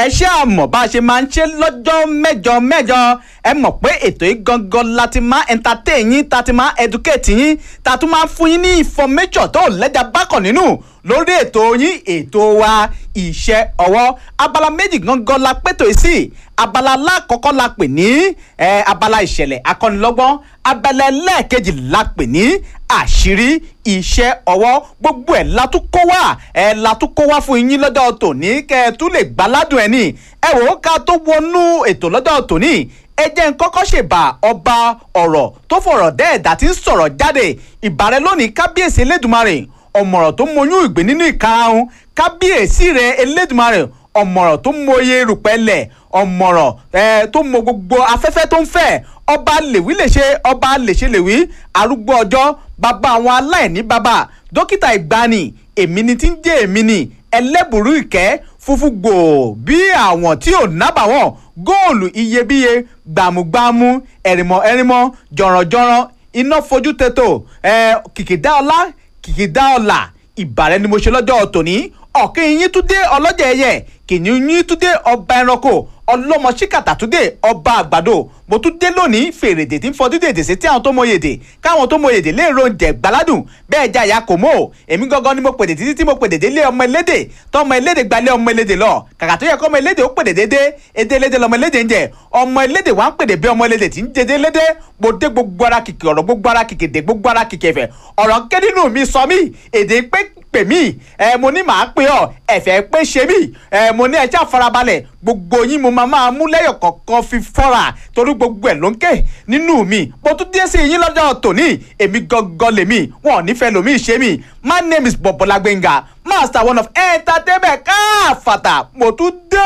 ẹ ṣé àmọ̀ bá a ṣe máa ń ṣe lọ́jọ́ mẹ́jọ mẹ́jọ ẹ mọ̀ pé ètò yìí gangan la ti máa entertain yín ta ti máa educate yín ta tún máa fún yín ní information tó lẹ́jà bákan nínú lórí ètò yín ètò wa iṣẹ́ ọwọ́ abala méjì gangan la pètò yìí sí abala alákọ̀ọ́kọ́ la pè ní eh, abala ìṣẹ̀lẹ̀ akọ́nilọ́gbọ́n abala ẹlẹ́ẹ̀kejì la pè ní àṣírí iṣẹ́ ọwọ́ gbogbo ẹ̀ la tún kó wá ẹ̀ la tún kó wá fún yín lọ́jọ́ tòní kẹ́ ẹ tún lè gbáládùn ẹ̀ ní ẹ wò ó ká tó wọnú ètò lọ́jọ́ tòní ẹ jẹ́ n kọ́kọ́ ṣèbà ọba ọ̀rọ̀ tó fọ̀rọ̀ dẹ́ẹ̀dá tí ń sọ̀rọ̀ jáde ìbàrẹ̀ lónìí kábíyèsí elédùnmarè ọ̀mọ̀ràn tó mọyún ìgbín nínú ìkarahun kábíyèsí rẹ̀ elédùnmarè ọ̀mọ̀ràn tó mọye rùpẹ̀lẹ̀ ọ̀mọ̀ràn ẹ̀ tó mọ gbogbo afẹ́fẹ́ tó ń fẹ́ ọba lèwí lè ṣe ọba lè ṣe lèwí arúgbó ọjọ́ bàbá àwọn aláìní bàbá dókítà ìgbani èmi ni tí ń jẹ́ èmi ni ẹlẹ́bùrú ìkẹ́ funfun gbòò bí àwọn tí ò nábàwọ̀n góòlù iyebíye gbàmùgbàmù ẹ̀rìmọ̀ ẹ̀rìmọ̀ jọ̀rọ̀jọ̀rọ̀ iná fojú tètò ẹ̀ kìkìdá ọlá kìkìdá ọlà ìbàrẹ̀ ni mo ṣe lọ́jọ́ tòní ọ̀kẹ́ yín tún dé ọlọ́jà ẹ̀yẹ kìnìún yín tún dé ọba ẹranko ọlọ́mọ ṣíkàtà tún dé ọba àgbàdo mo tún dé lónìí fèrèdè tí ń fọdún dèdè sí tí àwọn tó mọ yèdè káwọn tó mọ yèdè lè ro oúnjẹ gbàládùn bẹ́ẹ̀ jẹ́ àyà kò mọ́ o èmi gangan ni mo pèdè títí tí mo pèdè dé lé ọmọ elédè tọmọ elédè gbalé ọmọ elédè lọ kàkà tó yẹ kọ́ ọmọ elédè ó pèdè dédé èdè elédè lọmọ elédè ń jẹ ọmọ elédè wà ń pèdè bí ọmọ elédè tí ń jẹdé lédè mo dé gbogbo ara kìkì ọ̀rọ̀ gbogbo ara kìkì dé gbogbo ara kìkì ẹ̀fẹ̀ ọ̀rọ̀ ké nínú mi sọ mí èdè pé pè mí ẹ mo ní màá pè ọ ẹ̀fẹ̀ pé ṣe mí ẹ mo ní ẹ ṣáà farabalẹ̀ gbogbo yín mo máa máa mú lẹ́yọ̀ kọ̀ọ̀kan fi fọ́ra torí gbogbo ẹ̀ ló ń ké nínú mi mo tún dé sí yín lọ́jọ́ tòní èmi gangan lèmi wọn ò nífẹ̀ẹ́ lòmí ṣe mí my name is Bọ̀bọ́lá Gbénga master one of entertainment káfàtà mo tún dé.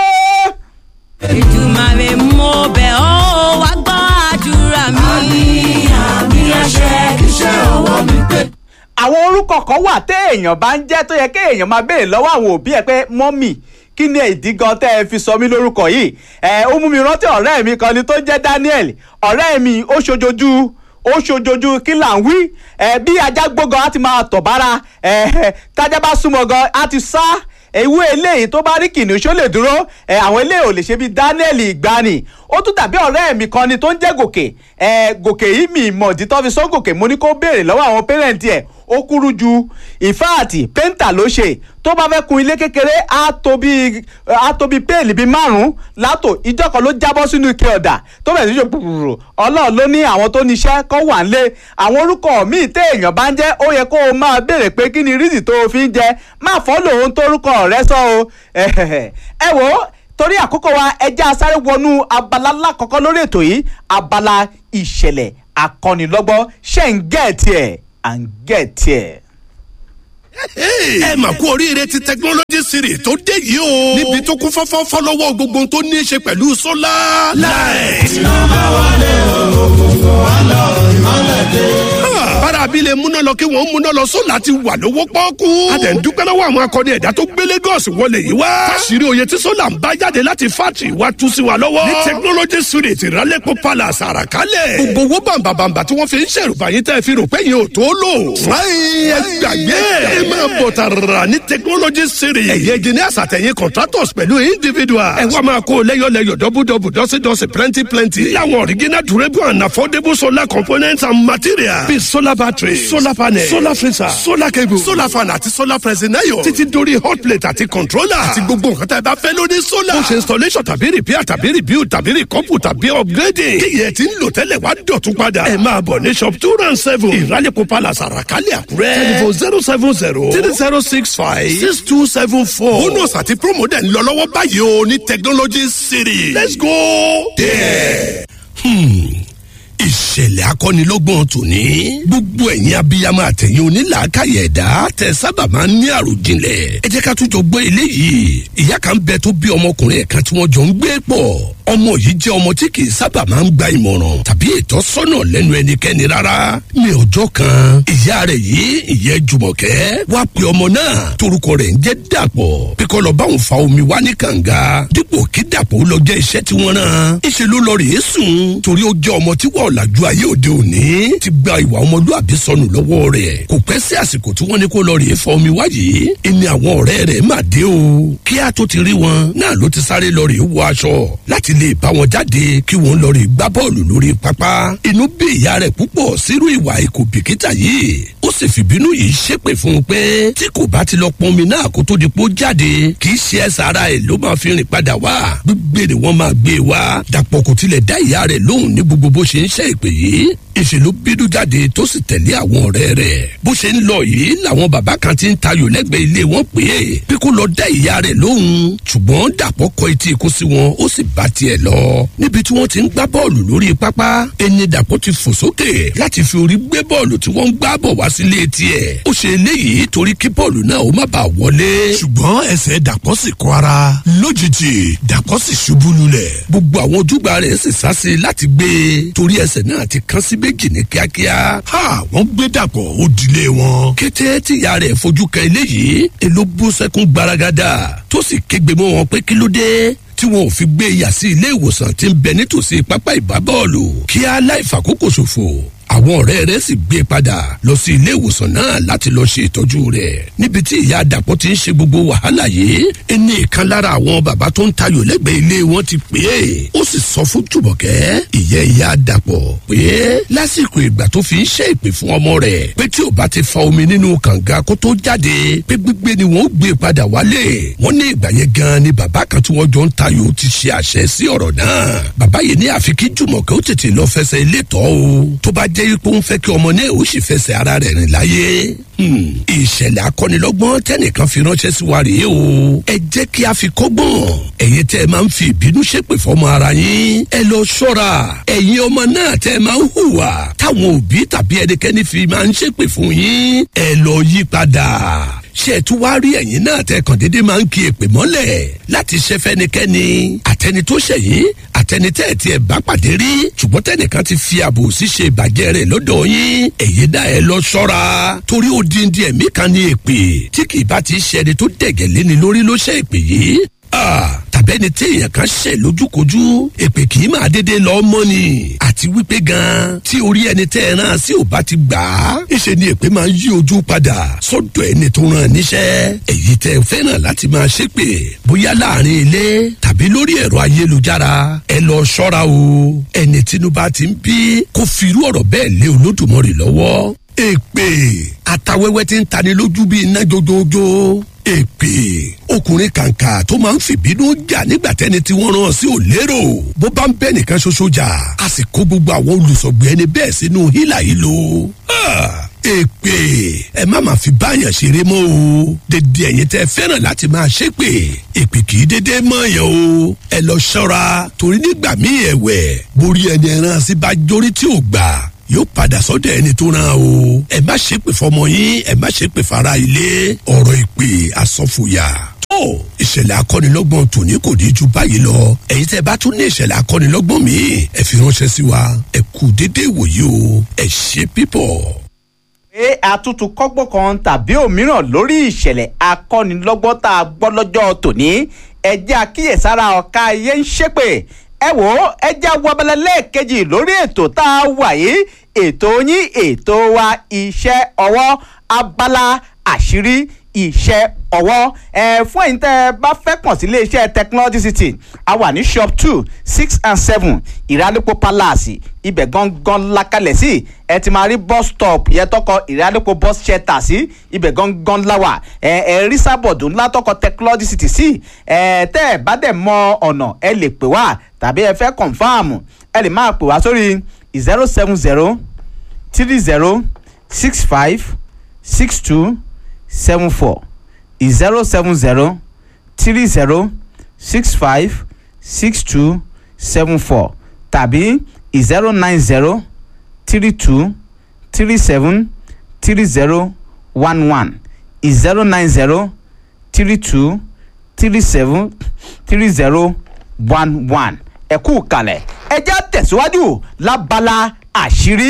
Èdùmàrè mo bẹ̀ ọ́ wá gbọ́ àdúrà mi. àmì àmì àṣẹ iṣẹ́ ọwọ́ mi pé. àwọn orúkọ kan wà téèyàn bá ń jẹ́ tó yẹ kéèyàn máa béèrè lọ́wọ́ àwọn òbí ẹ̀ pé mọ́mì kí ni ìdí gan tẹ́ ẹ fi sọ mí lórúkọ yìí ẹ ó mú mi rántí ọ̀rẹ́ mi kan ni tó jẹ́ Daniel ọ̀rẹ́ mi ó ṣojojú ó ṣojojú kí là ń wí ẹ bí ajá gbógan á ti máa tọ̀ bára ẹ tájá bá súnmọ́ gan á ti sá ewu eléyìí tó bá rí kìnìún ṣó lè dúró ẹ àwọn eléyìí ò lè ṣe bí Daniel ìgbani ó tún dàbí ọ̀rẹ́ mi kan ni tó ń jẹ́ gòkè ẹ gòkè yìí mi ìmọ̀ ìdí tó fi sọ gòkè mo ní kó béèrè lọ́wọ́ àwọn pẹ́rẹ́ǹtì ẹ̀ ó kúrú ju ìfáàtì pẹ́ńtà ló ṣe tó bá fẹ́ kun ilé kékeré á tó bí á tó bí péèlì bíi márùn-ún látò ìjọ kan ló jábọ́ sínú ike ọ̀dà tó bẹ̀rẹ̀ sí í ṣe pùpùrù ọlọ́run ló ní àwọn tó níṣẹ́ kọ́ wà ń lé àwọn orúkọ míì téèyàn bá ń jẹ́ ó yẹ kó o máa béèrè pé kí ni rídì tó o fi ń jẹ má fọ́ lòun tórúkọ rẹ sọ o ẹ wò ó torí àkókò wa ẹjẹ́ asáré wọnú abala lákọ̀ọ́kọ́ lórí ètò yìí abala ìṣẹ̀lẹ̀ akọ́nilọ́gbọ́n ṣe ń gẹ̀ẹ́tì ẹ̀ à ń gẹ̀ẹ́tì ẹ̀ ẹ mà kú oríire ti technology series tó dé yìí o. níbi tó kún fọ́fọ́ fọ́lọ́wọ́ gbogbo tó ní í ṣe pẹ̀lú sólà. light. iná bá wọlé òkùnkùn wà lọ ìmọ̀lẹ̀ dé. bára abilé múná lọ kí wọ́n múná lọ sólà ti wà lówó pọ́ọ́kú. a tẹ̀ ń dúpẹ́ lọ́wọ́ àwọn akọni ẹ̀dá tó gbé Lagos wọlé yìí wá. fásirì oyè tí sólà ń bá jáde láti fátì wá tú sí wa lọ́wọ́. ní technology series ìrálẹ́pọ̀ palace àràkálẹ̀. gbogbo owó bàǹbàǹbà tí wọ́n fi ń ṣèrùbà yín tẹ́ fi rò pé yín ò tó lò. fúláyìn ẹ gbàgbé ẹ máa bọ̀ tààrà ní technology series. ẹ̀yẹ engineers àtẹ̀yìn contractors pẹ̀lú individuals. ẹ wá máa kó lẹ́yọ̀lẹ́yọ̀ dọ́bùdọ́bù dọ́sídọ́sí plenty plenty. láwọn original durable and affordable solar components and materials. bíi solar battery solar panel solar freezer solar cable solar fan àti solar pressing iron. títí dórí hot plate àti controller. àti gbogbo nǹkan tá ẹ bá fẹ́ lórí solar. ó ṣe installation tàbí repair tàbí rebuild tàbí recouple tàbí upgrading. kí yẹn ti ń lò tẹ́lẹ̀ wá dọ̀tún padà. ẹ máa bọ̀ ní shop two round seven ìrálẹ̀kọ̀ palace àràkálẹ̀ àkúrẹ́. telephone zero seven zero three zero six five six two seven four. bonus àti promo dẹ̀ ń lọ lọ́wọ́ báyìí o ní technology city. let's go there. Hmm ìṣẹ̀lẹ̀ akọ́nilọ́gbọ̀n tòní. gbogbo ẹ̀yin abiyamọ àtẹ̀yìn onílàákàyè ẹ̀dá tẹ sábà máa ń ní àròjinlẹ̀. ẹ jẹ́ ká tún jọ gbọ́ eléyìí. ìyá kan bẹ tó bí ọmọkùnrin ẹ̀kan tí wọ́n jọ ń gbé pọ̀. ọmọ yìí jẹ́ ọmọ tí kì í sábà máa ń gba ìmọ̀ràn tàbí ìtọ́sọ́nà lẹ́nu ẹnikẹ́ni rárá. ní ọjọ́ kan ìyá rẹ̀ yìí ìyẹn Jùmọ̀kẹ́ wá pe ọmọ náà torúkọ rẹ̀ ń jẹ́ Dàpọ̀ pé kó lọ báwọn fa omi wá ní kànga dípò kí Dàpọ̀ lọ jẹ́ iṣẹ́ tí wọ́n rán. ìṣe ló lọ rèé sùn torí ó jẹ́ ọmọ tí wọ́n ọ̀làjú ayé òde òní ti gba ìwà ọmọlúàbí sọnù lọ́wọ́ rẹ̀ kò pẹ́ sí àsìkò tí wọ́n ní kó lọ rèé fọ omi wáyé ẹni àwọn ọ̀rẹ́ rẹ̀ mà dé o kí a tó ti rí wọn náà ló ti sáré lọ rèé wọ aṣọ láti lè bá wọn jáde kí wọ́n lọ rèé gbá bọ́ọ̀lù lórí pápá inú bí ìyá rẹ̀ púpọ̀ sírú ìwà ìkò bìkítà yìí ó sì fìbínú yìí ṣépè fún un pé tí kò bá ti lọ pọn omi náà kó tó di pé ó jáde kì í ṣe ẹsẹ̀ ara ẹ̀ ló máa fi rìn padà wá gbígbé ni wọ́n máa gbé e wá dàpọ̀ kò tilẹ̀ dá ìyá rẹ̀ lóhùn ní gbogbo bó ṣe ń ṣe ìpè yìí ìṣe ló bínú jáde tó sì tẹ̀lé àwọn ọ̀rẹ́ rẹ̀ bó ṣe ń lọ yìí làwọn bàbá kan ti ń tayò lẹ́gbẹ̀ẹ́ ilé wọn pé é pé kó lọ dá ìyá rẹ̀ lóhùn ṣùgbọ́n dàpọ̀ kọ etí ikú sí wọn ó sì bá tiẹ̀ lọ níbi tí wọ́n ti ń gbá bọ́ọ̀lù lórí pápá ẹni dàpọ̀ ti fò sókè láti fi orí gbé bọ́ọ̀lù tí wọ́n ń gbá bọ̀ wá sílé tiẹ̀ ó ṣe eléyìí torí kí bọ́ọ̀lù náà ó má bàa wọlé ṣùgbọ́n ẹsẹ̀ dàpọ̀ sì kọ́ ara lójijì dàpọ̀ sì ṣubú lulẹ̀. gbogbo àwọn ojúgbà rẹ̀ sì sá sí i láti gbé e torí ẹsẹ̀ náà ti kán sí méjì ní kíákíá. ha wọ́n gbé dàpọ̀ ó dilé wọn. kété tíya rẹ̀ fojú kan eléyìí èló bú sẹ́kún gbaragada tó sì kégbe mọ́ wọn pé kí ló dé tí wọn ò fi gbé yà sí ilé ìwòsàn tí ń bẹ nítòsí pápá ìbábọ́ọ̀lù kí á láì fàkókò ṣòfò àwọn ọ̀rẹ́ rẹ̀ sì gbé padà lọ sí ilé ìwòsàn náà láti lọ ṣe ìtọ́jú rẹ̀ níbi tí ìyá àdàpọ̀ ti ń ṣe gbogbo wàhálà yìí ẹni ìkan lára àwọn bàbá tó ń tayò lẹ́gbẹ̀ẹ́ ilé wọn ti pè é ó sì sọ fún jùmọ̀kẹ́ ìyẹ́ ìyá àdàpọ̀ pé lásìkò ìgbà tó fi ń ṣe ìpè fún ọmọ rẹ̀ pé tí ò bá ti fa omi nínú kànga kó tó jáde pé gbígbé ni wọ́n gbé padà wálé wọ́n ní ìgbà yẹn gan ni bàbá kan tí wọ́n jọ ń tayò ti ṣe àṣẹ sí ọ̀rọ̀ náà bàbá yìí ní àfi kí jùmọ̀kẹ́ ó tètè lọ fẹsẹ̀ ilé tọ́ o tó bá jẹ́ pé ó ń fẹ́ kí ọmọ náà ó sì fẹsẹ̀ ara rẹ̀ rìn láyé. ìṣẹ̀lẹ̀ akọ́nilọ́gbọ́n tẹ́nìkan fi ránṣẹ́ sí wa rèé o. ẹ jẹ́ kí a fi kọ́gbọ́n. ẹ̀yin tẹ́ ẹ máa ń fi ìbínú ṣépè fọmọ ara yín. ẹ lọ ṣọ́ra. ẹ̀yin ọmọ náà tẹ́ ẹ máa ń hùwà. táwọn òbí tàbí ẹnikẹ́ni fi máa ń ṣépè fún yín. ẹ lọ yí padà ṣe ẹ tún wá rí ẹ̀yin náà tẹ kàn déédéé máa ń kí èpè mọ́lẹ̀ láti ṣe fẹ́nikẹ́ni àtẹni tó ṣẹ̀yìn àtẹni tẹ́ ẹ̀ tí ẹ̀ bá pàdé rí ṣùgbọ́n tẹ́nìkan ti fi ààbò ṣíṣe ìbàjẹ́ rẹ̀ lọ́dọ̀ yín èyí dá ẹ lọ ṣọ́ra torí ó dín dín ẹ̀mí kan ní èpè tí kì í bá ti ṣe ẹni tó dẹ̀gẹ̀ léni lórí ló ṣe èpè yìí tàbẹ́ni tí èèyàn kan ṣẹ̀ lójúkojú èpè kì í máa dédé lọ mọ́ ni àti wípé gan tí orí ẹni tẹ́ ẹ rán sí ò bá ti gbà á ìṣe ni èpè máa ń yí ojú padà sọ́dọ̀ ẹni tó rán níṣẹ́ èyí tẹ́ ẹ fẹ́ràn láti máa ṣépè bóyá láàrin ilé tàbí lórí ẹ̀rọ ayélujára ẹ lọ ṣọ́ra o ẹni tínúbà ti ń bí kó fi irú ọ̀rọ̀ bẹ́ẹ̀ lé olódùmarè lọ́wọ́ èpè àtàwẹ́wẹ́ ti ń tani lójú bíi iná jójójó èpè ọkùnrin kàǹkà tó máa ń fìbínú jà nígbà tẹni tí wọ́n rán sí ò lérò bó bá ń bẹ́ nìkan ṣoṣo jà a sì kó gbogbo àwọn olùsọ̀gbẹ́ ẹni bẹ́ẹ̀ sínú hílà yìí lò èpè ẹ má máa fi báyàn ṣeré mọ́ o dédé ẹ̀yin tẹ́ fẹ́ràn láti máa ṣépè èpè kì í dédé mọ́ yẹn o ẹ lọ ṣọ́ra torí nígbà míì ẹ̀wẹ̀ borí ẹni ẹran sí bá jórí tí ò gbà yóò padà sọ́dọ̀ ẹni tó rán o ẹ má ṣépè fọmọ yín ẹ má ṣépè fara ilé ọ̀rọ̀ ìpè àsọfòyà tó ìṣẹ̀lẹ̀ akọ́nilọ́gbọ̀n tòní kò ní ju báyìí lọ ẹ̀yin tẹ́ bá tún ní ìṣẹ̀lẹ̀ akọ́nilọ́gbọ̀n míì ẹ fi ránṣẹ́ sí wa ẹ kú déédéé wòye o ẹ ṣe pípọ̀ pé àtútù kọ́gbọ́n kan tàbí òmíràn lórí ìṣẹ̀lẹ̀ akọ́nilọ́gbọ́n tá a gbọ́ lọ́jọ́ tòní ẹjẹ́ àkíyèsára ọ̀ka ayé ń ṣépè ẹ wò ó ẹjẹ́ awọ́bẹ̀lẹ̀ lẹ́ẹ̀kejì lórí ètò tá a wà yìí ètò yín ètò wa iṣẹ́ ọwọ́ abala àṣírí iṣẹ́ ọwọ́ ẹ fún ẹ̀yin tẹ́ ẹ bá fẹ́ kàn sí iléeṣẹ́ technology city a wà ní shop two six and seven ìrànlẹ́pọ̀ palace ibẹ̀ gangan lakalẹ̀ sí ẹ ti máa rí bus stop yẹn tọkọ ìrànlẹ́pọ̀ bus shelter sí ibẹ̀ gangan láwà ẹ ẹ rí sábọ̀dù ńlá tọkọ technology city sí ẹ tẹ́ ẹ bá dẹ̀ mọ ọ̀nà ẹ lè pè wá tàbí ẹ fẹ́ confam ẹ lè máa pè wá sórí zero seven zero three zero six five six two seven four zero seven zero three zero six five six two seven four tàbí zero nine zero three two three seven three zero one one zero nine zero three two three seven three zero one one ẹ kú kalẹ̀ ẹ jẹ́ tẹ̀síwájú lábala àṣírí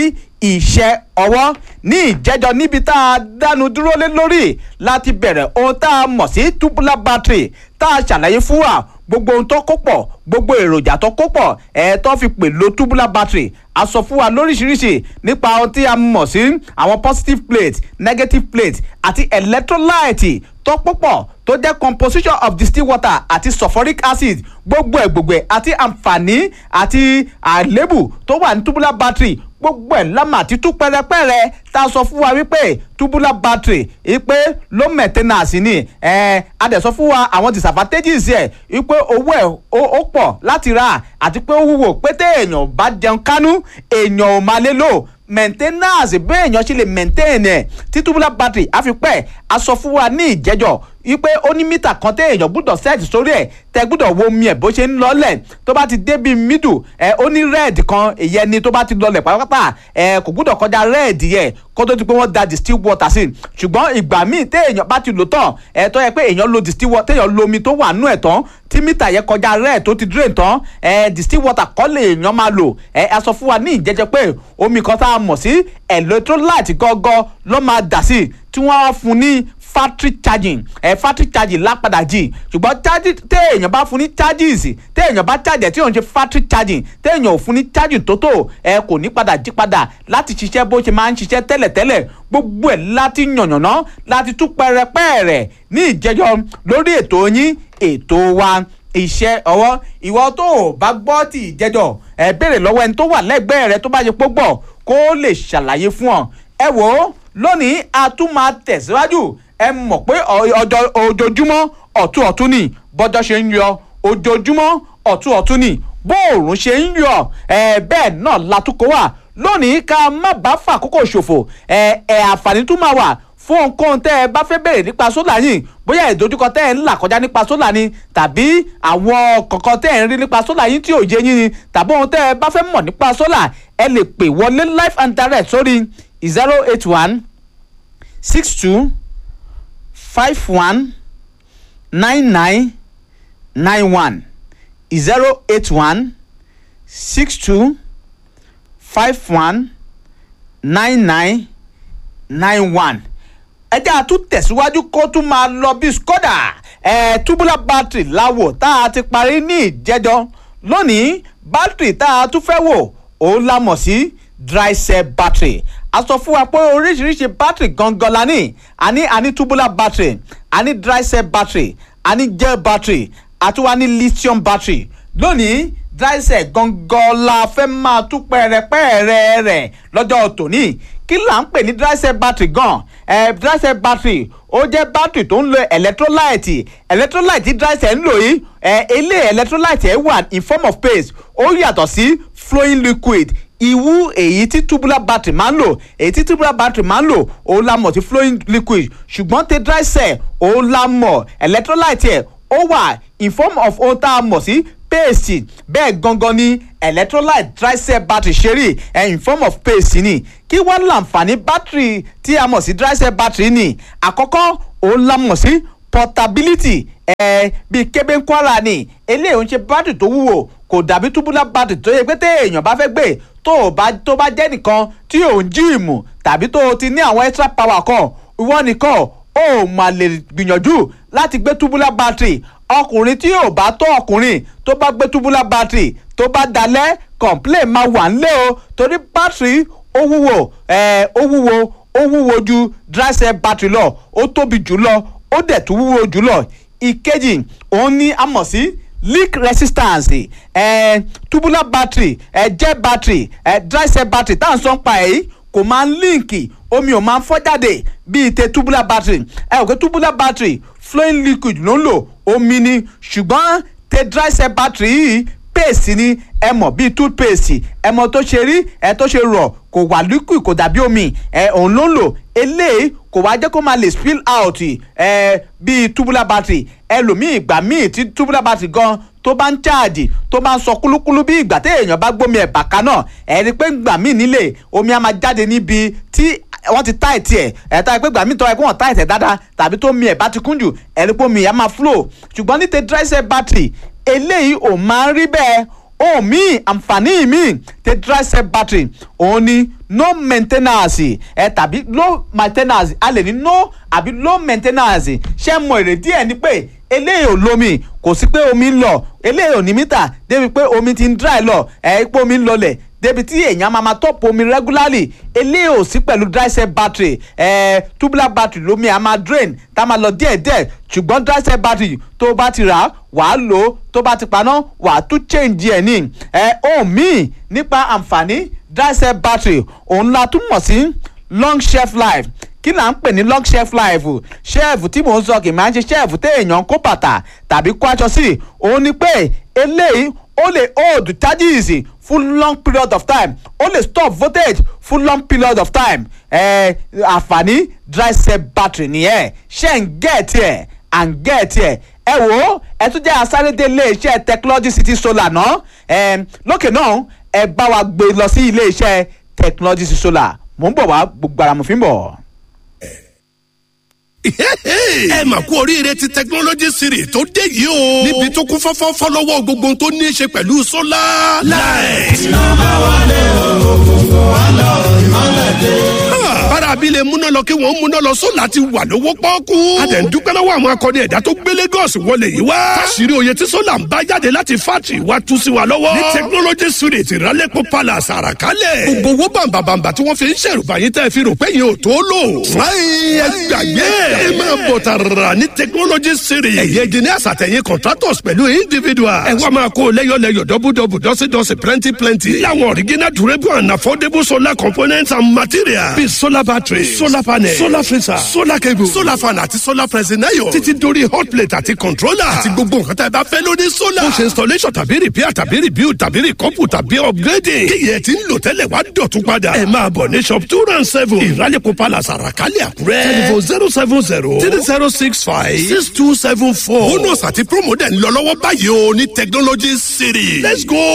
iṣẹ́ ọwọ́ ní ìjẹ́jọ́ níbi tá a dánu dúró lé lórí láti bẹ̀rẹ̀ ohun tá a mọ̀ sí tubular battery tá a ṣàlàyé fún wa gbogbo ohun tó kó pọ̀ gbogbo èròjà tó kó pọ̀ ẹ̀ tó fi pè lo tubular battery a sọ fún wa lóríṣiríṣi nípa ohun tí a mọ̀ sí àwọn positive plate negative plate àti electrolyte tó púpọ̀ tó jẹ́ composition of distilled water àti sulfuric acid gbogbo ẹ̀ gbogbo ẹ̀ àti àǹfààní àti àlébù tó wà ní tubular battery gbogbo ẹ̀ lámà àti tú pẹ́rẹ́pẹ́rẹ́ tá a sọ fún wa wípé tubular battery wípé low maintenance ni ẹ̀ a dẹ̀ sọ fún wa àwọn disadvantages ẹ̀ wípé owó ẹ̀ ó pọ̀ láti rà àti pé ó wúwo pé téèyàn bá jẹun kánú èèyàn ò máa lè lò maintenance bẹ́ẹ̀ èèyàn ṣe lè maintain ẹ̀ tí tubular battery á fi pẹ́ a sọ fún wa ní ìjẹ́jọ́ wípé ó ní mítà kan téèyàn gbúdọ̀ set sórí ẹ̀ tẹ́ gbúdọ̀ wo omi ẹ̀ bó ṣe ń lọlẹ̀ tó bá ti dé bíi middle ẹ̀ ó ní red kan ìyẹn ni tó bá ti lọlẹ̀ pátápátá ẹ̀ kò gbúdọ̀ kọjá red yẹ kó tó di pé wọ́n da distilled water sí ṣùgbọ́n ìgbà míì téèyàn bá ti lò tán ẹ̀ tó yẹ pé èèyàn lo distilled water téèyàn lo omi tó wà nú ẹ̀ tán tí mítà yẹn kọjá red tó ti drain tán ẹ̀ distilled water kọ́ lè èèyàn máa lò ẹ̀ a sọ fún wa ní ìjẹ́jẹ́ pé omi kan tá a mọ̀ sí electrolyte gọ́gọ́ ló máa dà sí tí wọ́n á fún ní factory charging ẹ eh, factory charging lápadà jì ṣùgbọ́n téèyàn bá fún ní charges téèyàn bá charge tí òun ṣe factory charging téèyàn ò fún ní charging tó tó ẹ kò ní padà jí padà láti ṣiṣẹ́ bó ṣe máa ń ṣiṣẹ́ tẹ́lẹ̀tẹ́lẹ̀ gbogbo ẹ̀ láti yànnàná láti tú pẹ́rẹpẹ́rẹ ní ìjẹjọ́ lórí ètò yín ètò wa iṣẹ́ ọwọ́ ìwọ tó o bá gbọ́ tí ìjẹjọ́ ẹ béèrè lọ́wọ́ ẹni tó wà lẹ́gbẹ̀ẹ́ rẹ tó bá ṣe pọ́ gbọ́ kó lè ṣàlàyé fún ọ ẹ wò ó lónìí a tún máa tẹ̀síwájú ẹ mọ̀ pé ọjọ́ ojoojúmọ́ ọ̀tún ọ̀tún ni bọ́jọ́ ṣe ń yọ ojoojúmọ́ ọ̀tún ọ̀tún ni bóòrùn ṣe ń yọ ẹ bẹ́ẹ̀ náà látúkọ̀ wà lónìí ká má bá fàkókò ṣòfò ẹ ẹ àǹfààní tún máa wà fún ohunkóhun tẹ́ ẹ bá fẹ́ bèrè nípa sólà yìí bóyá ìdojúkọ tẹ́ ẹ ń là kọjá nípa sólà ni tàbí àwọn kọ̀ọ̀kan tẹ́ ẹ ń rí nípa sólà yìí tí ò yé yín ni tàbí ohun tẹ́ ẹ bá fẹ́ mọ̀ nípa sólà ẹ lè pè wọlé live and direct sórí zero eight one six two five one nine nine nine one zero eight one six two five one nine nine nine one ẹ jẹ́ àtún tẹ̀síwájú kó tún máa lọ bí skoda ẹ̀ tubular battery láwò tá a ti parí ní ìjẹ́jọ́ lónìí battery tá a tún fẹ́ wò òun la mọ̀ sí dry cell battery a sọ fún wa pé oríṣiríṣi battery gangan la ní a ní a ní tubular battery a ní dry cell battery a ní gel battery àti wa ní lithium battery lónìí dry cell gangan la fẹ́ máa tú pẹ́ẹ́rẹ́pẹ́ẹ́rẹ́ rẹ̀ lọ́jọ́ tòní kí là ń pè ní dry cell battery gan ẹ dry cell battery ó jẹ́ battery tó ń lo electrolyte electrolyte tí dry cell ń lò yìí ẹ ilé electrolyte ẹ wà in form of paste ó yàtọ̀ sí flowing liquid ìwú èyí tí tubular battery máa ń lò èyí tí tubular battery máa ń lò òun la mọ̀ sí flowing liquid ṣùgbọ́n tí dry cell òun la mọ̀ electrolyte ẹ̀ ó wà in form of ohun tá a mọ̀ sí paste bẹ́ẹ̀ gangan ni electrolyte dry cell battery ṣe rí ẹ̀ in form of paste ni kí wọ́n láǹfààní battery tí a mọ̀ sí dry cell battery ni àkọ́kọ́ òun la mọ̀ sí portability ẹ̀ bíi kébé kwara ni eléyìí ń ṣe battery tó wúwo kò dàbí tubular battery tó yẹ pé téèyàn bá fẹ́ gbé tó o bá tó bá jẹ́ nìkan tí ò ń jíìmù tàbí tó o ti ní àwọn extra power kan ìwọ nìkan ó mà lè gbìyànjú láti gbé tubular battery ọkùnrin tí ò bá tó ọkùnrin tó bá gbé tubular battery tó bá dalẹ̀ complain máa wà nílé o torí battery ó wúwo ẹ̀ ó wúwo ó wúwo ju dry cell battery lọ ó tóbi jù lọ ó dẹ̀ tún wúwo jù lọ ìkejì òun ni a mọ̀ sí leak resistance eh, tubular battery eh, gel battery eh, dry cell battery tá à ń sọ pa èyí kò máa ń líǹkì omi ò máa ń fọ́ jáde bíi te tubular battery ẹ ò pé tubular battery flowing liquid ló ń lò omi ni ṣùgbọ́n te dry cell battery yìí paste ni ẹ mọ̀ bíi toothpaste ẹ mọ̀ tó ṣe rí ẹ tó ṣe rọ̀ kò wà liquid kò dàbí omi ẹ òun ló ń lò eléyìí kò wá jẹ́ kó máa lè spill out ẹ bíi tubular battery ẹlòmíì ìgbà míì tí tubular battery gan tó bá ń cháàjì tó bá ń sọ kúlúkúlú bí ìgbà téèyàn bá gbómi ẹ̀bà kan náà ẹ̀ rí i pé ìgbà míì nílé omi á máa jáde níbi tí wọ́n ti táìtì ẹ̀ ẹ̀ tá ẹ pé ìgbà míì tọ́ ẹ kó wọ́n táìtì ẹ̀ dáadáa tàbí tó mi ẹ̀ bá ti kún jù ẹ̀ rí i pé omi á máa flow ṣùgbọ́n ní te dry cell battery eléyìí ò máa ń rí bẹ́ẹ̀ ohun míì àǹfààní míì tẹ dry cell battery òun ni no maintenance ẹ tàbí low maintenance a lè ní no àbí low maintenance ṣé mọ èrèdí ẹ ni pé eléyìí ò lómi kò sí pé omi ń lọ eléyìí ò ní mítà débi pé omi ti ń dry lọ ẹ pé omi ń lọlẹ̀ débi tí èèyàn máa máa tọ́pù omi regularly eléyìí ò sí pẹ̀lú dry cell battery ẹ tubular battery lómi a máa drain tá a máa lọ díẹ̀díẹ̀ ṣùgbọ́n dry cell battery tó o bá ti rà á wàá lò ó tó bá ti paná wàá tún change ẹ̀ ní ẹ ohun míì nípa àǹfààní dry cell battery òun la tún mọ̀ sí long shelf life kí là ń pè ní long shelf life shelf tí mò ń sọ kì máa ń ṣe shelf téèyàn kó bàtà tàbí kó aṣọ sí òun ni pé eléyìí ó lè hold charges fún long period of time ó lè stop voltage fún long period of time ẹ àǹfààní dry cell battery nìyẹn ṣe ń gẹ̀ẹ́tì ẹ̀ à ń gẹ̀ẹ́tì ẹ̀ ẹ wò ó ẹ tún jẹ́ asárédé iléeṣẹ́ technology city solar náà ẹ lókè náà ẹ bá wa gbé lọ sí iléeṣẹ́ technology city solar mò ń bọ̀ wá gbogbo ara mo fi ń bọ̀. ẹ mà kú oríire ti technology series tó dé yìí o. níbi tó kún fọ́fọ́ fọ́lọ́wọ́ gbogbo ohun tó ní í ṣe pẹ̀lú sólà. láì. bára abilé múná lọ kí wọ́n múná lọ sólà ti wà lówó pọ́ọ́kú. a dẹ̀ ń dúpẹ́ lọ́wọ́ àwọn akọni ẹ̀dá tó gbé Lagos wọlé yìí wá. fásirì oyè tí sólà ń bá jáde láti fátì wá tú sí wa lọ́wọ́. ní technology series ìrálẹ́pọ̀ palace àràkálẹ̀. gbogbo owó bàǹbàǹbà tí wọ́n fi ń ṣèrùbá yín tẹ́ fi rò pé yín ò tó lò. fúláyìn ẹgbàgbé ẹ máa bọ̀ tààrà ní technology series. ẹ̀yẹ engineers àtẹ̀yìn contractors pẹ̀lú individuals. ẹ wá máa kó lẹ́yọ̀lẹ́yọ̀ dọ́bùdọ́bù dọ́sídọ́sí plenty plenty. láwọn original durable and affordable solar components and materials. bíi solar battery solar panel solar freezer solar cable solar fan àti solar pressing iron. títí dórí hot plate àti controller. àti gbogbo nǹkan tá ẹ bá fẹ́ lórí solar. ó ṣe installation tàbí repair tàbí rebuild tàbí recouple tàbí upgrading. kí yẹn ti ń lò tẹ́lẹ̀ wá dọ̀tún padà. ẹ máa bọ̀ ní shop two round seven. ìrálẹ̀kọ̀ palace àràkálẹ̀ àkúrẹ́. telephone zero seven zero three zero six five six two seven four. bonus àti promo dẹ̀ ń lọ lọ́wọ́ báyìí o ní technology city. let's go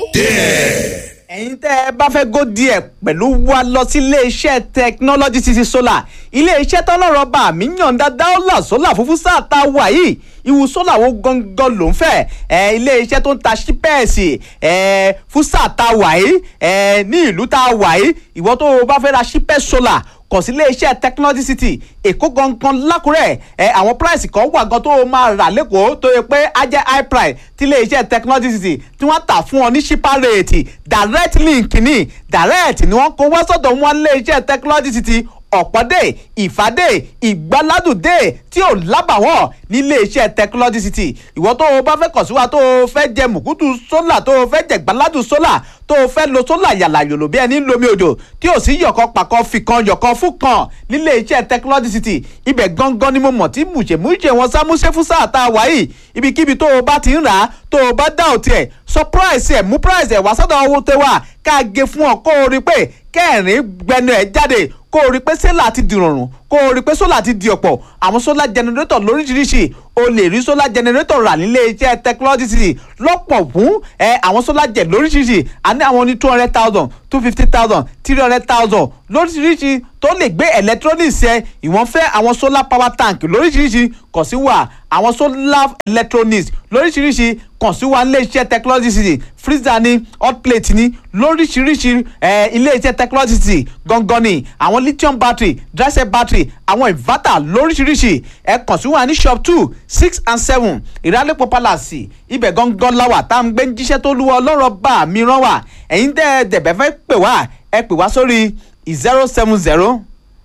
there. ẹ̀yin tẹ́ ẹ bá fẹ́ gó díẹ̀ pẹ̀lú wa lọ sí iléeṣẹ́ technology city solar iléeṣẹ́ tọ́lọ́rọ̀ bá mi yànda dáólà sólà fúnfún sáà tá a wà yìí ìwù sólà wo gangan ló ń fẹ́ ẹ iléeṣẹ́ tó ń ta ṣípẹ́ẹ̀sì ẹ fún sáà tá a wà yìí ẹ ní ìlú tá a wà yìí ìwọ tó o bá fẹ́ ra ṣípẹ́ẹ̀sì solar kàn sí iléeṣẹ́ technology city èkó gangan lákùrẹ́ ẹ àwọn price kan wà gan tó o máa rà lẹ́kọ̀ọ́ tó yẹ pé á jẹ́ high price tí iléeṣẹ́ technology city tí wọ́n tà fún ọ ní cheaper rate direct link ní direct ni wọ́n kó wá sọ́dọ̀ wọn iléeṣẹ́ technology city ọ̀pọ̀dé ìfàdé ìgbàládùdé tí ò lábàwọ̀n nílé iṣẹ́ technology city ìwọ tó o bá fẹ́ kàn sí wa tó o fẹ́ jẹ mùkútù sólà tó o fẹ́ jẹ gbàládùn sólà tó o fẹ́ lo sólà yàlà yòlò bí ẹni lomi odò tí ò sí yọ̀kan pàkan fìkan yọ̀kan fún kan nílé iṣẹ́ technology city ibẹ̀ gangan ni mo mọ̀ tí mùṣemúṣe wọn sámúṣe fún sáà tá a wà yìí ibikíbi tó o bá ti ń rà á tó o bá dá òtí ẹ̀ surprise ẹ̀ mú price ẹ̀ wá sọ́dọ̀ owó tẹ wá ká gé fún ọ kó o rí pé kẹrin gbẹnu ẹ̀ jáde kó o rí pé sólà ti di rọrùn kó o rí pé sólà ti di ọ̀pọ̀ àwọn sólà generator lóríṣiríṣi o lè rí sólà generator rà nílé iṣẹ́ technology city lọ́pọ̀ fún ẹ àwọn sólà jẹ̀ lóríṣiríṣi a ní àwọn ní two hundred thousand two fifty thousand three hundred thousand lóríṣiríṣi tó lè gbé electronics ẹ ìwọ̀n fẹ́ àwọn solar power tank lóríṣiríṣi kàn sí wa àwọn solar electronics lóríṣiríṣi kàn sí wa nílé iṣẹ́ technology city freezer ni hot plate ni lóríṣiríṣi ẹ ilé iṣẹ́ technology city gangan ni àwọn lithium battery dry cell battery àwọn inverter lóríṣiríṣi ẹ kàn sí wa ní shop two six and seven ìrálẹ́pọ̀ palace ibẹ̀ gangan la wà tá à ń gbé jíṣẹ́ tó lúwọ́ ọlọ́rọ̀ bá mi rán wà ẹ̀yin tẹ́ dẹ̀bẹ̀ fẹ́ pè wá ẹ pè wá sórí zero seven zero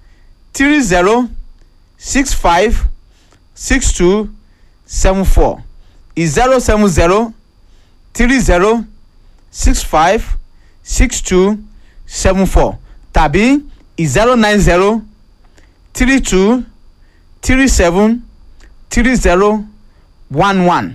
three zero six five six two seven four zero seven zero three zero six five six two seven four tàbí zero nine zero three two three seven three zero one one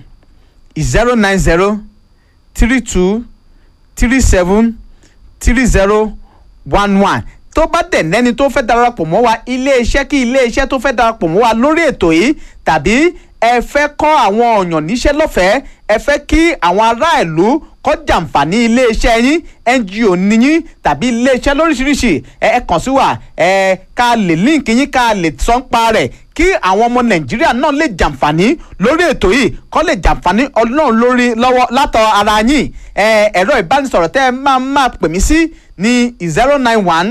zero nine zero three two three seven three zero one one tó bá dẹ̀ nẹ́ni tó fẹ́ darapọ̀ mọ́ wa iléeṣẹ́ kí iléeṣẹ́ tó fẹ́ darapọ̀ mọ́ wa lórí ètò yìí tàbí ẹ fẹ́ kọ́ àwọn ọ̀yàn níṣẹ́ lọ́fẹ̀ẹ́ ẹ fẹ́ kí àwọn ará ìlú kọ́ jàǹfààní iléeṣẹ́ yín ngo níyín tàbí iléeṣẹ́ lóríṣiríṣi ẹ ẹ kàn sí wa ẹ ká lè líǹkì yín ká lè sọ ń pa rẹ̀ kí àwọn ọmọ nàìjíríà náà lè jàǹfààní lórí ètò yìí kọ́ lè jàǹfààní ọlọ́run lórí lọ́wọ́ látọ̀ ara yín ẹ ẹ̀rọ ìbánisọ̀rọ̀ tẹ́ ẹ máa máa pè mí sí ní zero nine one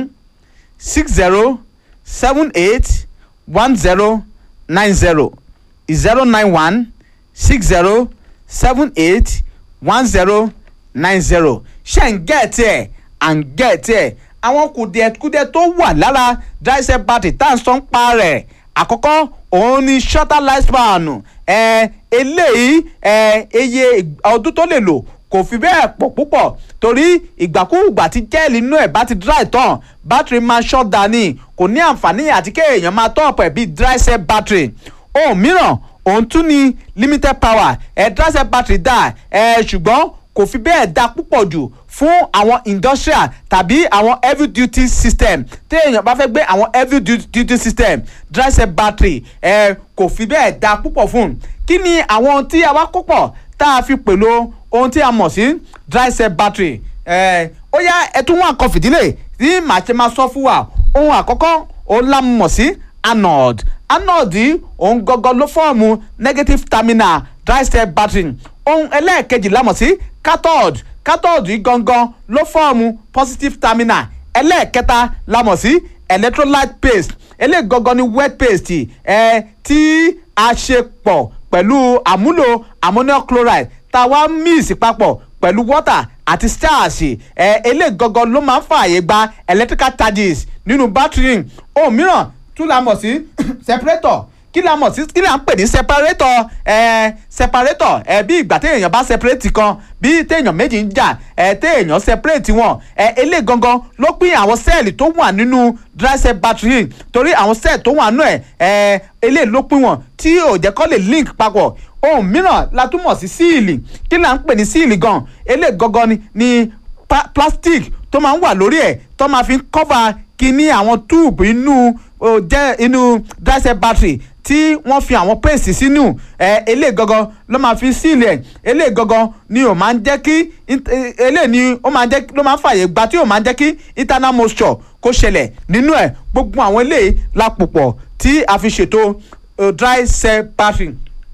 six zero seven eight one zero nine zero zero nine one six zero seven eight one zero nine zero ṣe ń gẹ̀ẹ́tì ẹ̀ à ń gẹ̀ẹ́tì ẹ̀ àwọn kùdìẹ̀kùdìẹ̀ tó wà lára dryset battery tá à ń sọ ń pa rẹ̀ àkọ́kọ́ òun ni shorter lifespan ẹ̀ eléyìí ẹ̀ iye ọdún tó lè lò kò fi bẹ́ẹ̀ pọ̀ púpọ̀ torí ìgbàkúùgbà tí jẹ́ẹ̀lì inú ẹ̀ bá ti dry tán battery máa short down ni kò ní àǹfààní àti kéèyàn máa tọ́ ọ̀pọ̀ ẹ̀ bíi dry set battery ohun mìíràn òun tún ní limited power ẹ̀ dry set battery dà ẹ̀ ṣùgbọ́n kò fi bẹ́ẹ̀ da púpọ̀ jù fún àwọn industrial tàbí àwọn heavy duty system téèyàn bá fẹ́ gbé àwọn heavy du- duty system dry set battery ẹ̀ kò fi bẹ́ẹ̀ da púpọ̀ fún kí ni àwọn ohun tí a wá kó pọ̀ tá a fi pèlò ohun tí a mọ̀ sí dry set battery ẹ̀ ó yá ẹ tún wọn àkọ́ fìdílé tí màá ṣe máa sọ fún wa ohun àkọ́kọ́ òun la mọ̀ sí anode anode yìí òun gangan ló fọ́ọ̀mù negative terminal dry set battery ohun ẹlẹ́ẹ̀kejì la mọ̀ sí cathode cathode yìí gangan ló fọ́ọ̀mù positive terminal ẹlẹ́ẹ̀kẹta la mọ̀ sí electrolyte paste eléyìí gangan ni wet paste ẹ tí a ṣe pọ̀ pẹ̀lú àmúlò ammonium chloride tá a wá mix papọ̀ pẹ̀lú water àti starch ẹ eléyìí gangan ló máa ń fààyè gba electrical charges nínú battery ohun mìíràn tún la mọ̀ sí separator kí la mọ̀ sí kí la ń pè ní separator ẹ separator ẹ bí ìgbà téèyàn bá separate kan bí téèyàn méjì ń jà ẹ téèyàn separate wọn ẹ eléyìí gangan ló pín àwọn sẹ́ẹ̀lì tó wà nínú dry cell battery torí àwọn sẹ́ẹ̀lì tó wà nínú ẹ ẹ eléyìí ló pín wọn tí ò jẹ́ kó lè link papọ̀ ohun mìíràn la tún mọ̀ sí síìlì kí la ń pè ní síìlì gan eléyìí gangan ni ni pa- plastic tó máa ń wà lórí ẹ̀ tó máa fi ń cover kíní àwọn túùbù inú ó jẹ́ inú dry cell battery tí wọ́n fi àwọn paste sínú ẹ̀ eléyìí gangan ló máa fi sílẹ̀ ẹ̀ eléyìí gangan ni ó máa ń jẹ́ kí int- eh, eléyìí ni ó máa ń jẹ́ ló máa ń fààyè gba tí ó máa ń jẹ́ kí internal moisture kó ṣẹlẹ̀ nínú ẹ̀ gbogbo àwọn eléyìí la pò pọ̀ tí a fi ṣètò eh, dry cell battery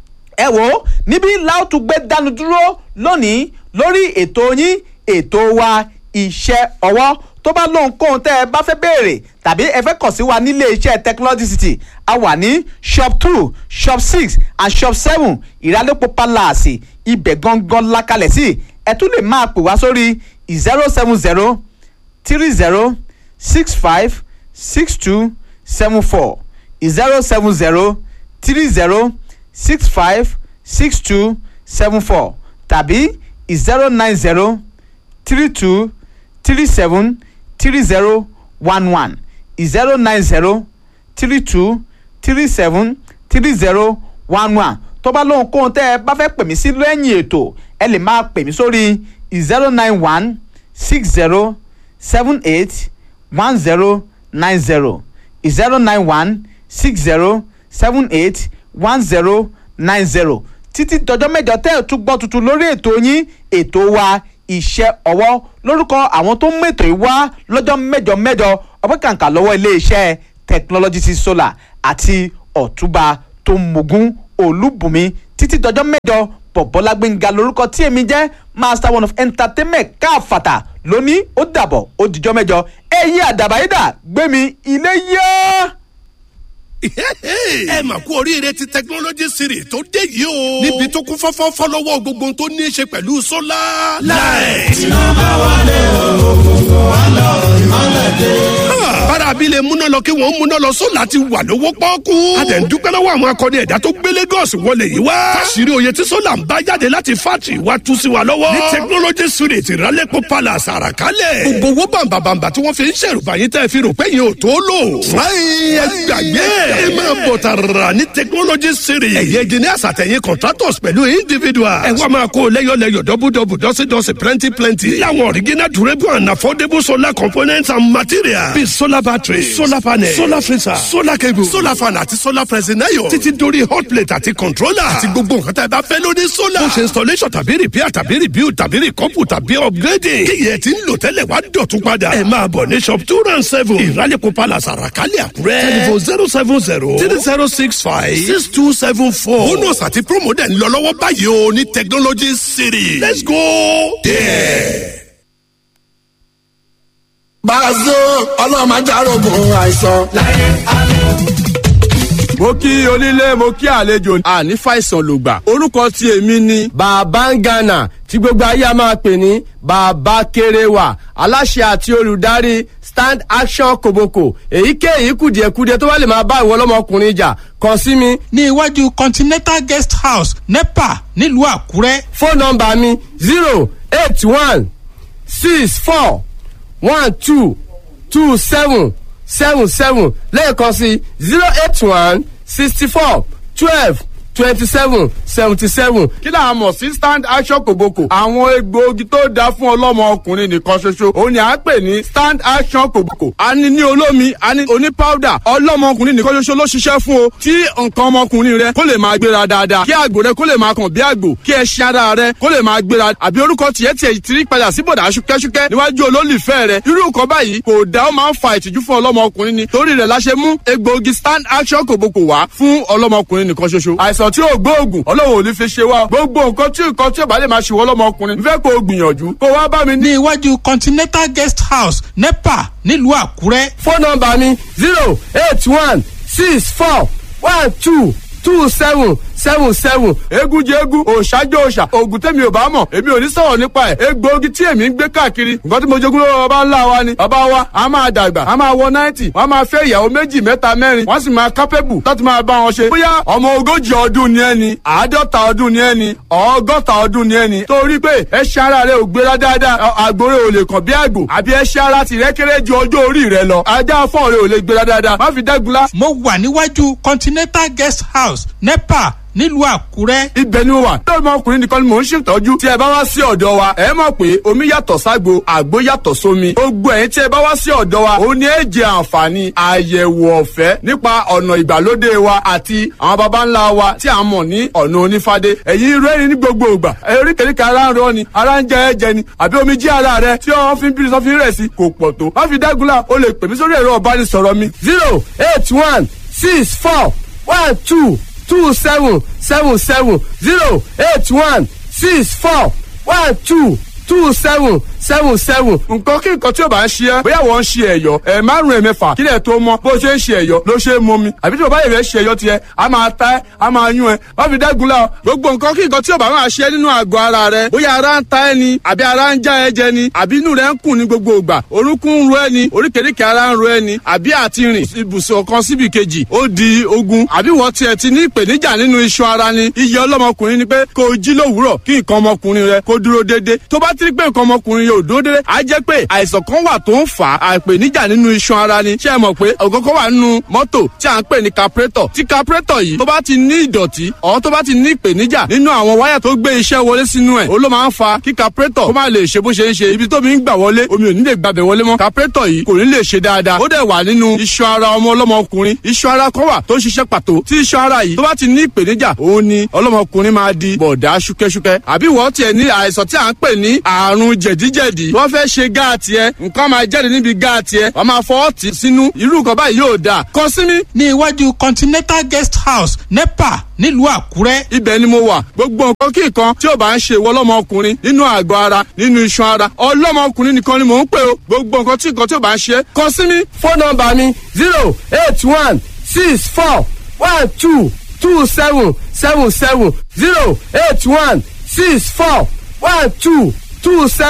ẹ wò ó níbí láòtú gbé dánu dúró lónìí lórí ètò yín ètò wa iṣẹ́ ọwọ́ tó bá lóhun kóhun tẹ́ ẹ bá fẹ́ béèrè tàbí ẹ fẹ́ kàn sí wa nílé iṣẹ́ technology city a wà ní shop two shop six and shop seven ìrànlọ́pọ̀ palace ibẹ̀ gangan lakalẹ̀ sí ẹ tún lè máa pè wá sórí zero seven zero three zero six five six two seven four zero seven zero three zero six five six two seven four tàbí zero nine zero three two three seven three zero one one zero nine zero three two three seven three zero one one tó bá lóhun kóhun tẹ́ ẹ bá fẹ́ pè mí sí lẹ́yìn ètò ẹ lè máa pè mí sórí zero nine one six zero seven eight one zero nine zero zero nine one six zero seven eight one zero nine zero títí dọjọ́ mẹ́jọ tẹ́ ẹ̀ tún gbọ́ tuntun lórí ètò yín ètò wa iṣẹ́ ọwọ́ lórúkọ àwọn tó ń mètò yìí wá lọ́jọ́ mẹ́jọ mẹ́jọ ọpẹ́ kàǹkà lọ́wọ́ iléeṣẹ́ technology ti solar àti ọ̀túnba tó mogun olúbùnmi títí dọjọ́ mẹ́jọ bọ̀bọ́lá gbẹ̀ngà lórúkọ tí èmi jẹ́ master one of entertainment káfàtà lónìí ó dàbọ̀ ó dìjọ́ mẹ́jọ ẹ̀yìn àdàbàyídà gbẹ̀mí ilé yá. ẹ mà kú oríire ti technology series tó dé yìí o. níbi tó kún fọ́fọ́ fọ́lọ́wọ́ gbogbo ohun tó ní í ṣe pẹ̀lú sólà. láì. bára abilé múná lọ kí wọ́n múná lọ sólà ti wà lówó pọ́ọ́kú. a dẹ̀ ń dúpẹ́ lọ́wọ́ àwọn akọni ẹ̀dá tó gbé Lagos wọlé yìí wá. káṣírí oyè tí sólà ń bá jáde láti fátì wá tú sí wa lọ́wọ́. ní technology series ìrálẹ́pọ̀ palace àràkálẹ̀. gbogbo owó bàǹbàǹbà tí wọ́n fi ń ṣèrùbà yín tẹ́ fi rò pé yín ò tó lò. fúláyìn ẹ gbàgbé ẹ máa bọ̀ tààrà ní technology series. ẹ̀yẹ engineers àtẹ̀yìn contractors pẹ̀lú individuals. ẹ wá máa kó lẹ́yọ̀lẹ́yọ̀ dọ́bùdọ́bù dọ́sídọ́sí plenty plenty. láwọn original durable and affordable solar components and materials. bíi solar battery solar panel solar freezer solar cable solar fan àti solar pressing iron. títí dórí hot plate àti controller. àti gbogbo nǹkan tá a bá fẹ́ lórí solar. bó ṣe installation tàbí repair tàbí rebuild tàbí recouple tàbí upgrading. kíyẹ̀ tí ń lò tẹ́lẹ̀ wá dọ̀tún padà. ẹ máa bọ̀ ní shop two round seven. ìrálẹ̀kọ̀ palace àràkálẹ̀ àkúrẹ́. telephone zero seven zero three zero six five six two seven four. bonus àti promo dẹ̀ ń lọ lọ́wọ́ báyìí o ní technology city. let's go there. Bàzó ọlọ́mọ ajárogun àìsàn. mo kí onílé mo kí àlejò àní fàìsàn lògbà orúkọ tí èmi ni. bàbá ń gànà tí gbogbo ayé a máa pè ní bàbá kéréwà aláṣẹ àti olùdarí stand action koboko èyíkéyìí kùdìẹ̀kudiẹ tó bá lè máa bá ìwọ ọlọ́mọkùnrin jà kàn sí mi. ní iwájú continental guest house nepa nílùú àkúrẹ́. fóònù nọmba mi zero eight one six four one two two seven seven seven lẹ́ẹ̀kan sí zero eight one sixty four twelve twenty seven seventy seven. kí là á mọ̀ sí stand action kòbókò. àwọn egbòogi tó dáa fún ọlọ́mọ ọkùnrin nìkan ṣoṣo òun ni à ń pè ní stand action kòbókò. a ní ní olómi a ní oní powder ọlọ́mọ ọkùnrin nìkan ṣoṣo ló ṣiṣẹ́ fún o. tí nǹkan ọmọkùnrin rẹ kó lè máa gbéra dáadáa kí àgbò rẹ kó lè máa kàn bí àgbò kí ẹṣin ara rẹ kó lè máa gbéra àbí orúkọ tiẹ̀ tiẹ̀ ti rí padà sí bọ̀dà ṣúkẹ́ṣúkẹ́ níwájú olólùfẹ́ rẹ irú nǹkan báyìí kò dá ó máa ń fa ìtìjú fún ọlọ́mọ ọkùnrin ni torí rẹ̀ la ṣe mú egbòogi stand action kòbókò wá fún ọlọ́mọ ọkùnrin nìkan ṣoṣo àìsàn tí ò gbóògùn ọlọ́run ò ní fi ṣe wá gbogbo nǹkan tí nǹkan tí ò bá lè máa ṣe wọ́n lọ́mọ ọkùnrin fẹ́ kó o gbìyànjú kó wá bá mi ní. ní iwájú continental guest house nepa nílùú àkúrẹ́. fóònù nọmba mi zero eight one six four one two two seven seven seven egun jẹ egun òòṣàjọ òòṣà oògùn tẹ̀mí ò bá mọ̀ èmi ò ní sọ̀rọ̀ nípa ẹ̀ egbòogi tí èmi ń gbé káàkiri nǹkan tí mo jogún lọ́wọ́ bàbá ńlá wa ni bàbá wa a máa dàgbà a máa wọ náìtì wọ́n máa fẹ́ ìyàwó méjì mẹ́ta mẹ́rin wọ́n sì máa kápẹ́bù láti máa bá wọn ṣe. bóyá ọmọ ogójì ọdún ni ẹni àádọ́ta ọdún ni ẹni ọgọ́ta ọdún ni ẹni torí pé ẹṣin ara rẹ ò gbéra dáadáa àgbòrè ò lè kàn bí àgbò àbí ẹṣin ara tìrẹ kéré ju ọjọ́ orí rẹ lọ ajá fọ́ọ̀ rẹ ò lè gbéra dáadáa má fi dẹ́gunlá mo wà níwájú continental guest house nepa nílùú àkúrẹ́. ibẹ̀ ni mo wà. lórí ọmọkùnrin nìkan ni mò ń ṣètọ́jú. tí ẹ bá wá sí ọ̀dọ̀ wa ẹ mọ̀ pé omi yàtọ̀ ságbo àgbo yàtọ̀ sómi. gbogbo ẹ̀yin tí ẹ bá wá sí ọ̀dọ̀ wa ó ní ẹ jẹ àǹfààní àyẹ̀wò ọ̀fẹ́ nípa ọ̀nà ìgbàlódé wa àti àwọn baba ńlá wa tí a mọ̀ ní ọ̀nà onífádé. ẹ̀yin rẹ́rìn ní gbogbo ìgbà eríkèríkè ara ń rọ ni ara ń jẹ ẹ̀jẹ̀ ni àbí omi jí ara rẹ tí wọ́n fi ń bí sọ́fin rẹ̀ sí kò pọ̀ tó. má fi dágunlá o lè pè mí sórí ẹ̀rọ ọ̀bánisọ̀rọ̀ mi zero eight one six four one two two seven seven seven zero eight one six four one two two seven seven seven. nǹkan kí nǹkan tí o bá ń ṣe ẹ́ bóyá wọ́n ń ṣe ẹ̀yọ́ ẹ̀ márùn ẹ̀ mẹ́fà kílẹ̀ tó mọ́ bó ṣe ń ṣe ẹ̀yọ́ ló ṣe é mọ́ mi àbí tí o bá yẹ̀ fẹ́ ṣe ẹ̀yọ́ tiẹ̀ a máa ta ẹ́ a máa yún ẹ́ wọ́n fi dẹ́gun la gbogbo nǹkan kí nǹkan tí o bá máa ṣe nínú àgọ́ ara rẹ bóyá ara ń ta ẹ́ ni àbí ara ń já ẹ jẹ ni àbí inú rẹ ń kùn ní gbogbo ìgbà orúnkún ń ro ẹ ni oríkèéríkèé ara ń ro ẹ ni àbí àti rìn ibùsùn kan síbi kejì ó di ogun àbí wọ́n tiẹ̀ ti ní ìpèníjà nínú iṣan ara ni iye ọlọ́mọkùnrin ni pé kó o jí lówùúrọ̀ kí nǹkan ọmọkùnrin rẹ kó dúró déédéé tó bá ti rí pé nǹkan ọmọkùnrin yóò dúró déédéé á jẹ́ pé àìsàn kan wà tó ń fà á àìpèníjà nínú iṣan ara ni ṣé ẹ mọ̀ pé ọ̀gọ́gọ́ wà nínú mọ́tò tí à ń pè ní capretọ̀ tí capretọ̀ yìí tó bá ti ní ìdọ̀tí ọ̀ tó bá ti ní ìpèníjà nínú àwọn wáyà tó gbé iṣẹ́ wọlé sínú ẹ̀ ó ló máa ń fa kí capretọ̀ kó má lè ṣe bó ṣe ń ṣe ibi tó mi ń gbà wọlé omi ò ní lè gbàbẹ̀ wọlé mọ́ capretọ̀ yìí kò ní lè ṣe dáadáa ó dẹ̀ wà nínú iṣan ara ọmọ ọlọ́mọkùnrin iṣan ara kan wà tó ń ṣiṣẹ́ pàtó tí iṣan ara yìí tó bá ti ní ìpèníjà òun ni ọlọ́mọkùnrin máa di bọ̀dá ṣúkẹ́ṣúkẹ́ àbí wọ́n tiẹ̀ ní àìsàn tí à ń pè ní àrùn jẹ̀díjẹ̀dí wọ́n fẹ́ ṣe gáàtì ẹ nǹkan máa jáde níbi gáàtì ẹ wọ́n máa fọwọ́ tì sínú irú nǹkan báyìí yóò dáa kàn sí mi. ní iwájú continental guest house nepa nílùú àkúrẹ́. ibẹ̀ ni mo wà gbogbo nǹkan kí nǹkan tí ò bá ń ṣe ìwọ ọlọ́mọkùnrin nínú àgọ́ ara nínú iṣan ara ọlọ́mọkùnrin nìkan ni mò ń pè o gbogbo nǹkan tí nǹkan tí ò bá ń ṣe kàn sí mi. fóònù nọmba mi zero eight one six four one two two seven seven seven zero eight one six four one two two seven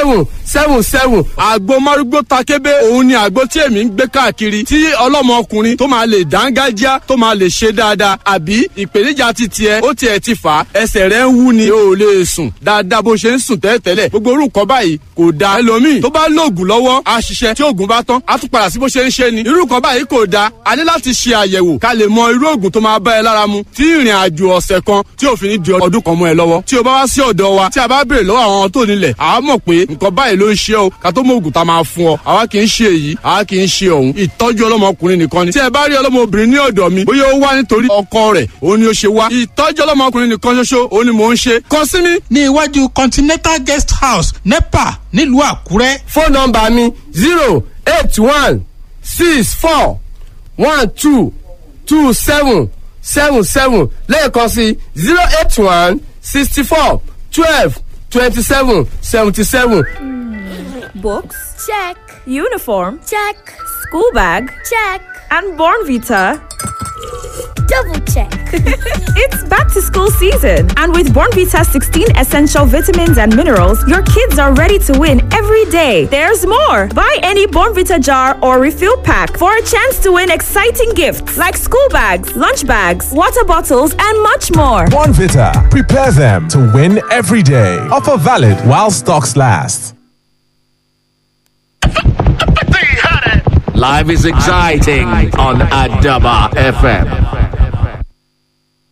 seven seven àgbo márúgbó takébé òun ni àgbo tí èmi ń gbé káàkiri tí ọlọ́mọkùnrin tó máa lè dángájá tó máa lè ṣe dáadáa àbí ìpèníjà ti tiẹ̀ ó tiẹ̀ ti fà á ẹsẹ̀ rẹ̀ ń wú ni o ò lè sùn dáadáa bó ṣe ń sùn tẹ́lẹ̀tẹ́lẹ̀ gbogbo orúkọ báyìí kò da ẹlòmíì tó bá lóògùn lọ́wọ́ á ṣiṣẹ́ tí oògùn bá tán á tún padà sí bó ṣe ń ṣe ni irú nǹkan báyìí kò da a ní láti ṣe àyẹ̀wò ká lè mọ irú oògùn tó máa bá ẹ lára mu tí ìrìn àjò ọ̀sẹ̀ kan tí ò fi ní di ọdún kan mọ́ ẹ lọ́wọ́ tí o bá wá sí ọ̀dọ̀ wa tí a bá béèrè lọ́wọ́ àwọn tó nílẹ̀ àá mọ̀ pé nǹkan báyìí ló ń ṣe o ká tó mọ oògùn tá a máa fún ọ àwa kì í ṣe èyí àwa kì í ṣe òun ìtọ́jú ọlọ́mọkùnrin nìkan ni tí ẹ bá rí ọlọ́mọbìnrin ní ọ̀dọ̀ mi bóyá ó wá nítorí ọkọ rẹ̀ òun ni ó ṣe wá ìtọ́jú ọlọ́mọkùnrin nìkan ṣoṣo òun ni mò ń ṣe kàn sí mi. ní iwájú continental guest house nepa nílùú àkúrẹ́. fóònù nọmba mi zero eight one six four one two two seven seven seven lẹ́ẹ̀kan sí zero eight one sixty four twelve twenty seven seventy seven. Books? Check. Uniform? Check. School bag? Check. And Born Vita? Double check. it's back to school season, and with Born Vita 16 essential vitamins and minerals, your kids are ready to win every day. There's more. Buy any Born Vita jar or refill pack for a chance to win exciting gifts like school bags, lunch bags, water bottles, and much more. Vita. Prepare them to win every day. Offer valid while stocks last. Life is exciting on Adaba FM.